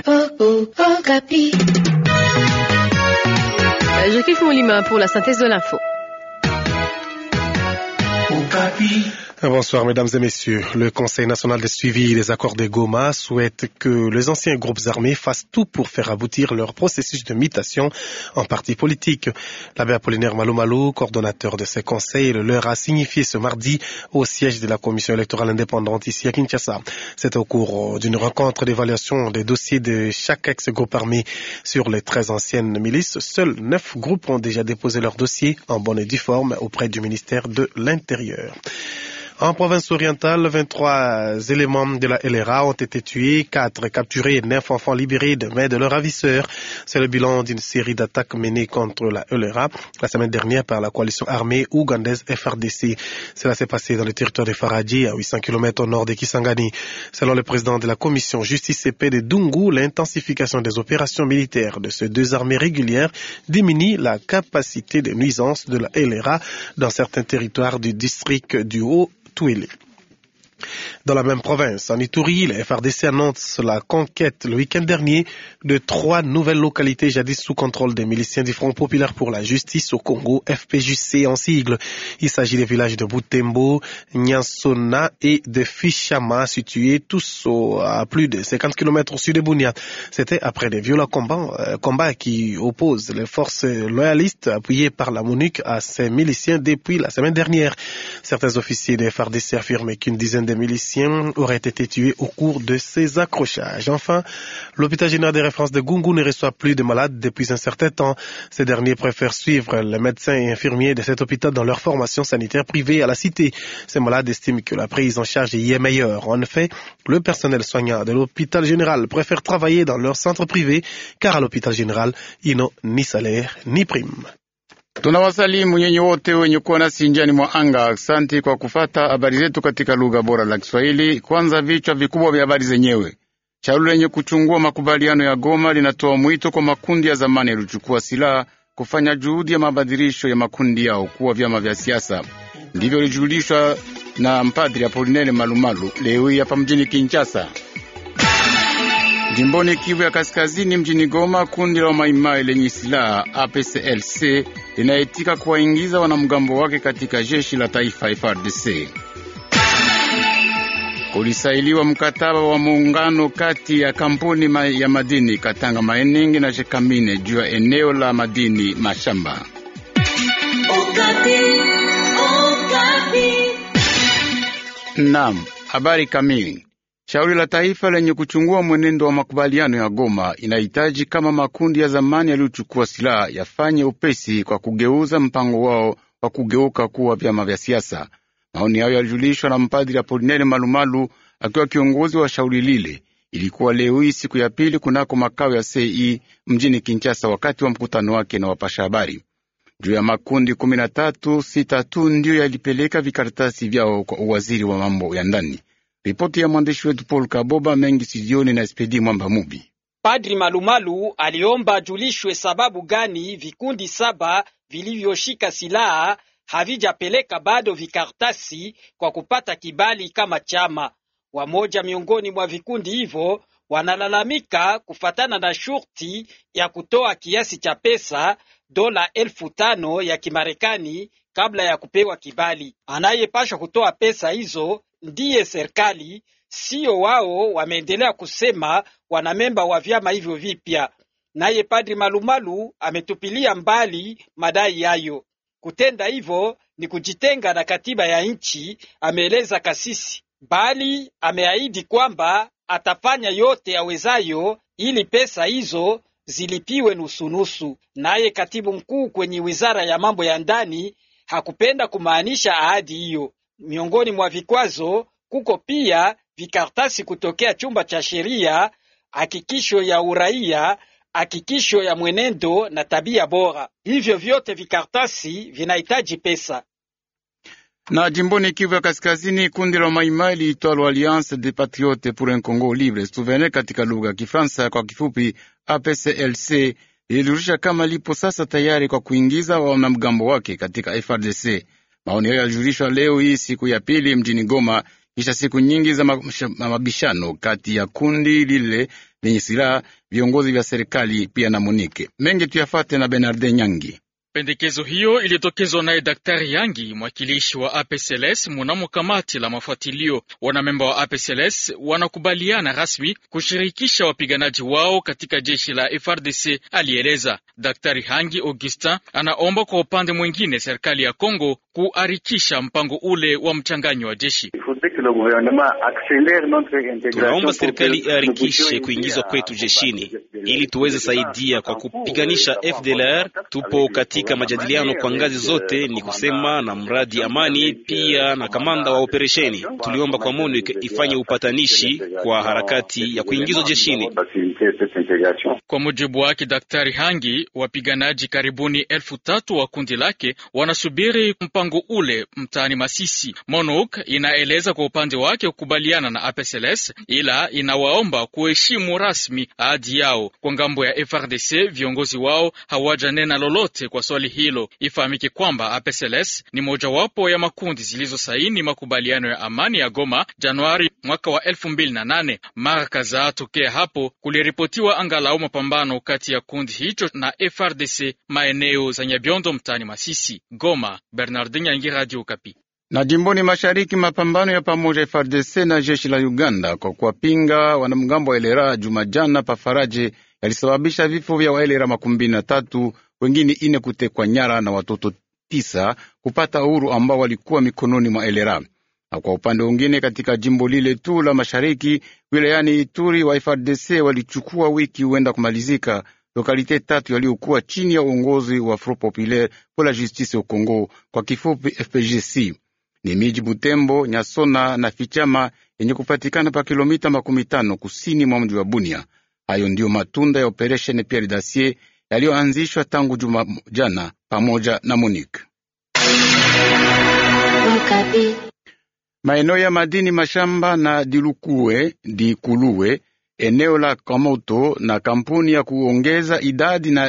Jacques Molima pour la synthèse de l'info. Bonsoir mesdames et messieurs. Le Conseil national de suivi des accords de Goma souhaite que les anciens groupes armés fassent tout pour faire aboutir leur processus de mutation en parti politique. L'abbé Apollinaire Malou coordonnateur de ce conseil, leur a signifié ce mardi au siège de la commission électorale indépendante ici à Kinshasa. C'est au cours d'une rencontre d'évaluation des dossiers de chaque ex-groupe armé sur les 13 anciennes milices. Seuls 9 groupes ont déjà déposé leur dossier en bonne et due forme auprès du ministère de l'Intérieur. En province orientale, 23 éléments de la LRA ont été tués, 4 capturés et 9 enfants libérés de main de leurs ravisseurs. C'est le bilan d'une série d'attaques menées contre la LRA la semaine dernière par la coalition armée ougandaise FRDC. Cela s'est passé dans le territoire de Faradji, à 800 km au nord de Kisangani. Selon le président de la commission justice et paix de Dungu, l'intensification des opérations militaires de ces deux armées régulières diminue la capacité de nuisance de la LRA dans certains territoires du district du Haut Touélé. Dans la même province, en Ituri, la FRDC annonce la conquête le week-end dernier de trois nouvelles localités jadis sous contrôle des miliciens du Front populaire pour la justice au Congo, FPJC en sigle. Il s'agit des villages de Butembo, Nyansona et de Fichama, situés tous à plus de 50 km au sud de Bunia. C'était après des violents combats, euh, combats qui opposent les forces loyalistes appuyées par la MONUC à ces miliciens depuis la semaine dernière. Certains officiers de FRDC affirment qu'une dizaine de miliciens auraient été tués au cours de ces accrochages. Enfin, l'hôpital général des références de Gungu ne reçoit plus de malades depuis un certain temps. Ces derniers préfèrent suivre les médecins et infirmiers de cet hôpital dans leur formation sanitaire privée à la cité. Ces malades estiment que la prise en charge y est meilleure. En effet, le personnel soignant de l'hôpital général préfère travailler dans leur centre privé car à l'hôpital général, ils n'ont ni salaire ni prime. Tunawasalimu nyenye wote wenye kuwa nasi njiani mwa anga. Asante kwa kufata habari zetu katika lugha bora la Kiswahili. Kwanza vichwa vikubwa vya habari zenyewe. Shauri lenye kuchungua makubaliano ya Goma linatoa mwito kwa makundi ya zamani yaliyochukua silaha kufanya juhudi ya mabadilisho ya makundi yao kuwa vyama vya siasa. Ndivyo lilijulishwa na mpadri Apolinele Malumalu leo hii hapa mjini Kinshasa. Jimboni Kivu ya Kaskazini, mjini Goma, kundi la Maimai lenye silaha APCLC linaitika kuwaingiza wanamgambo wake katika jeshi la taifa FARDC. Kulisailiwa mkataba wa muungano kati ya kampuni ma ya madini Katanga Mining na Shekamine juu ya eneo la madini mashamba. Naam, habari kamili Shauri la taifa lenye kuchungua mwenendo wa makubaliano ya Goma inahitaji kama makundi ya zamani yaliyochukua silaha yafanye upesi kwa kugeuza mpango wao wa kugeuka kuwa vyama vya siasa. Maoni hayo yalijulishwa na mpadri Apolinele Malumalu akiwa kiongozi wa shauri lile. Ilikuwa leo hii siku ya pili kunako makao ya CI mjini Kinshasa, wakati wa mkutano wake na wapasha habari juu ya makundi kumi na tatu. Sita tu ndiyo yalipeleka vikaratasi vyao kwa uwaziri wa mambo ya ndani. Ripoti ya mwandishi wetu Paul Kaboba mengi sijioni na Spedi Mwamba Mubi. Padri Malumalu aliomba julishwe sababu gani vikundi saba vilivyoshika silaha havijapeleka bado vikartasi kwa kupata kibali kama chama. Wamoja miongoni mwa vikundi hivyo wanalalamika kufatana na shurti ya kutoa kiasi cha pesa dola elfu tano ya Kimarekani kabla ya kupewa kibali. Anayepashwa kutoa pesa hizo ndiye serikali, sio wao. Wameendelea kusema wanamemba wa vyama hivyo vipya. Naye Padri Malumalu ametupilia mbali madai hayo. Kutenda hivyo ni kujitenga na katiba ya nchi, ameeleza kasisi, bali ameahidi kwamba atafanya yote awezayo ili pesa hizo zilipiwe nusunusu. Naye katibu mkuu kwenye wizara ya mambo ya ndani hakupenda kumaanisha ahadi hiyo. Miongoni mwa vikwazo kuko pia vikartasi kutokea chumba cha sheria, hakikisho ya uraia, hakikisho ya mwenendo na tabia bora. Hivyo vyote vikartasi vinahitaji pesa. Na jimboni Kivu ya Kaskazini, kundi la Maimai liitwalo Alliance des Patriotes pour un Congo Libre Souverain katika lugha ya Kifaransa, kwa kifupi APCLC, lilirusha kama lipo sasa tayari kwa kuingiza wanamgambo wake katika FRDC. Maoni hayo yalijulishwa leo hii siku ya pili mjini Goma, kisha siku nyingi za mabishano kati ya kundi lile lenye silaha, viongozi vya serikali pia na Monike. Mengi tuyafate na Bernarde Nyangi. Pendekezo hiyo ilitokezwa naye Daktari Yangi, mwakilishi wa APCLS munamo kamati la mafuatilio. Wanamemba wa APCLS wanakubaliana rasmi kushirikisha wapiganaji wao katika jeshi la FRDC, alieleza Daktari Hangi. Augustin anaomba kwa upande mwingine serikali ya Kongo kuharikisha mpango ule wa mchanganyo wa jeshi. Tunaomba serikali iharikishe kuingizwa kwetu jeshini ili tuweze saidia kwa kupiganisha FDLR. Tupo katika majadiliano kwa ngazi zote, ni kusema na mradi amani, pia na kamanda wa operesheni. Tuliomba kwa MONUC ifanye upatanishi kwa harakati ya kuingizwa jeshini. Kwa mujibu wake Daktari Hangi, wapiganaji karibuni elfu tatu wa kundi lake wanasubiri mpango ule mtaani Masisi. MONUC inaeleza kwa upande wake kukubaliana na APCLS, ila inawaomba kuheshimu rasmi ahadi yao. Kwa ngambo ya FRDC, viongozi wao hawajanena lolote kwa swali hilo. Ifahamike kwamba APCLS ni mojawapo ya makundi zilizosaini makubaliano ya amani ya Goma Januari mwaka wa elfu mbili na nane. Mara kadhaa tokea hapo kuliripotiwa angalau mapambano kati ya kundi hicho na FRDC maeneo za Nyabiondo mtaani Masisi. Goma, Bernardin Yangi, Radio Okapi. Na jimboni mashariki, mapambano ya pamoja FARDC na jeshi la Uganda kwa kuwapinga wanamgambo wa Elera Jumajana pafaraje yalisababisha vifo vya Waelera makumi mbili na tatu, wengine ine kutekwa nyara na watoto tisa kupata uhuru ambao walikuwa mikononi mwa Elera. Na kwa upande mwingine, katika jimbo lile tu la mashariki wilayani Ituri, wa FARDC walichukua wiki huenda kumalizika lokalite tatu yaliyokuwa chini ya uongozi wa Front Populaire pour la Justice au Congo, kwa kifupi FPGC ni miji Butembo, Nyasona na Fichama yenye kupatikana pa kilomita makumi tano kusini mwa mji wa Bunia. Hayo ndiyo matunda ya operesheni Pierre Dacier yaliyoanzishwa tangu juma jana pamoja na Monique. Maeneo ya madini mashamba na dilukue dikuluwe eneo la Kamoto na kampuni ya kuongeza idadi na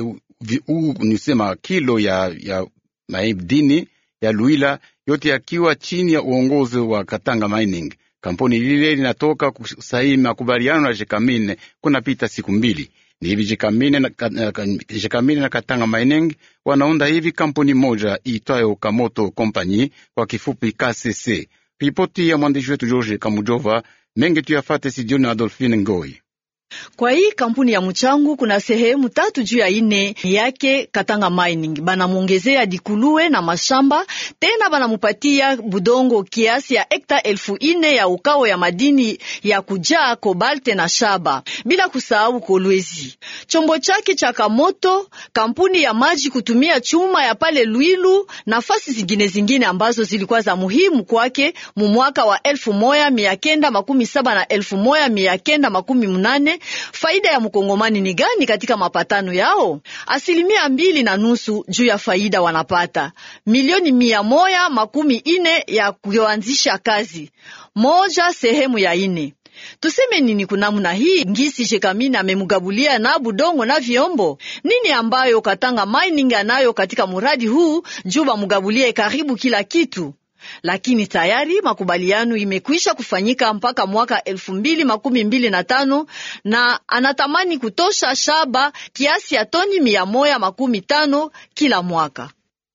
nisema kilo ya, ya madini ya Luila yote yakiwa chini ya uongozi wa Katanga Mining. Kampuni lile linatoka kusaini makubaliano na Jekamine kunapita siku mbili. Ni hivi Jekamine na, Jekamine na Katanga Mining wanaunda hivi kampuni moja iitwayo Kamoto Company, kwa kifupi KCC. Ripoti ya mwandishi wetu George Kamujova. Mengi tuyafate sijioni na Adolfine Ngoi. Kwa hii kampuni ya mchangu kuna sehemu tatu juu ya ine yake Katanga Mining, banamwongezea dikuluwe na mashamba tena, banamupatia budongo kiasi ya hekta elfu ine ya ukao ya madini ya kujaa kobalte na shaba, bila kusahau kolwezi. Chombo chake cha Kamoto, kampuni ya maji kutumia chuma ya pale Lwilu, nafasi zingine zingine ambazo zilikuwa za muhimu kwake mu mwaka wa elfu moya mia kenda makumi saba na elfu moya mia kenda makumi munane Faida ya mkongomani ni gani katika mapatano yao? Asilimia mbili na nusu juu ya faida wanapata milioni mia moya makumi ine ya kuanzisha kazi moja sehemu ya ine. Tuseme nini kunamuna hii ngisi Jekamine amemugabulia na budongo na vyombo nini ambayo Katanga Mining anayo katika muradi huu juu bamugabulie karibu kila kitu lakini tayari makubaliano imekwisha kufanyika mpaka mwaka elfu mbili makumi mbili na tano na anatamani kutosha shaba kiasi ya toni mia moya makumi tano kila mwaka.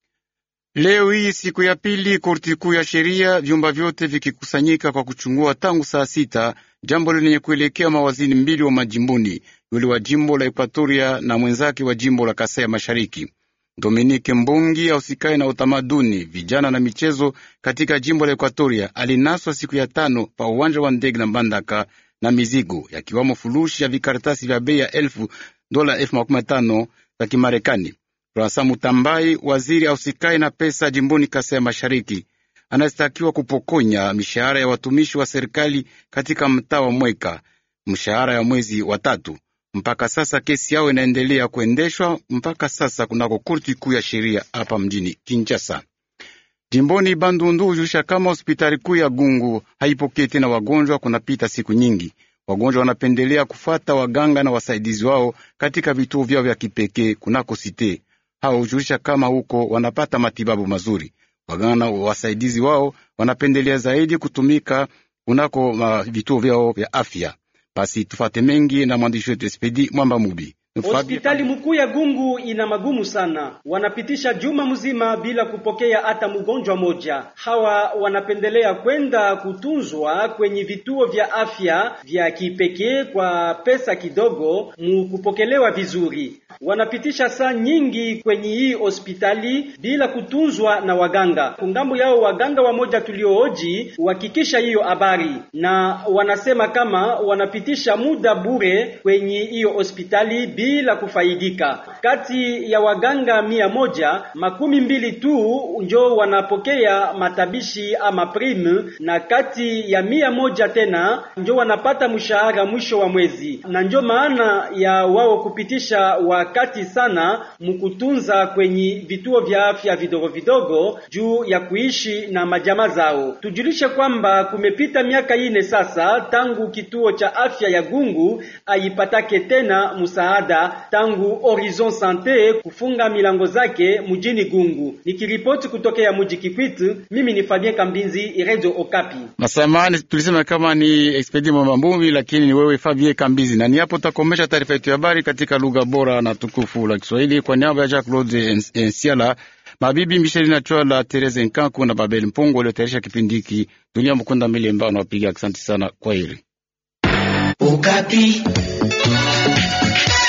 Leo hii siku ya pili, korti kuu ya sheria, vyumba vyote vikikusanyika kwa kuchungua tangu saa sita jambo lenye kuelekea mawaziri mbili wa majimbuni, yule wa jimbo la Ekuatoria na mwenzake wa jimbo la Kasai ya Mashariki. Dominike Mbungi ausikaye na utamaduni, vijana na michezo katika jimbo la Ekuatoria alinaswa siku ya tano pa uwanja wa ndege na Mbandaka na mizigo yakiwamo fulushi ya vikaratasi vya bei ya elfu dola elfu makumi matano za Kimarekani. Rasa Mutambai, waziri ausikaye na pesa jimboni Kasai ya Mashariki, anastakiwa kupokonya mishahara ya watumishi wa serikali katika mtaa wa Mweka, mshahara ya mwezi wa tatu. Mpaka sasa kesi yao inaendelea kuendeshwa mpaka sasa kunako korti kuu ya sheria hapa mjini Kinshasa. Jimboni Bandundu hujulisha kama hospitali kuu ya Gungu haipokee tena wagonjwa. Kunapita siku nyingi, wagonjwa wanapendelea kufata waganga na wasaidizi wao katika vituo vyao vya kipekee kunako site. Hao hujulisha kama huko wanapata matibabu mazuri. Waganga wasaidizi wao wanapendelea zaidi kutumika kunako vituo vyao vya afya. Basi tufate mengi na mwandishi wetu Espedi Mwamba Mubi. Hospitali mkuu ya Gungu ina magumu sana, wanapitisha juma mzima bila kupokea hata mgonjwa moja. Hawa wanapendelea kwenda kutunzwa kwenye vituo vya afya vya kipekee kwa pesa kidogo, mukupokelewa vizuri. Wanapitisha saa nyingi kwenye hii hospitali bila kutunzwa na waganga. Kungambo yao waganga wamoja tuliooji uhakikisha hiyo habari, na wanasema kama wanapitisha muda bure kwenye hiyo hospitali bila kufaidika. Kati ya waganga mia moja makumi mbili tu njo wanapokea matabishi ama prime, na kati ya mia moja tena njo wanapata mshahara mwisho wa mwezi, na njo maana ya wao kupitisha wakati sana mkutunza kwenye vituo vya afya vidogo vidogo juu ya kuishi na majamaa zao. Tujulishe kwamba kumepita miaka ine sasa tangu kituo cha afya ya Gungu aipatake tena msaada tangu Horizon Sante kufunga milango zake mjini Gungu. Nikiripoti kutokea mji Kikwit, mimi ni Fabien Kambinzi, Radio Okapi. Masamani tulisema kama ni Expedi Mwambumbi, lakini ni wewe Fabien Kambizi, na ni hapo takomesha taarifa yetu ya habari katika lugha bora na tukufu la Kiswahili kwa niaba ya Jacques Claude Ensiala, mabibi Michel na Chwala, Therese Nkanku na Babel Mpongo waliotayarisha kipindi hiki. Dunia Mkunda Milemba nawapiga asante sana, kwa heri. Okapi.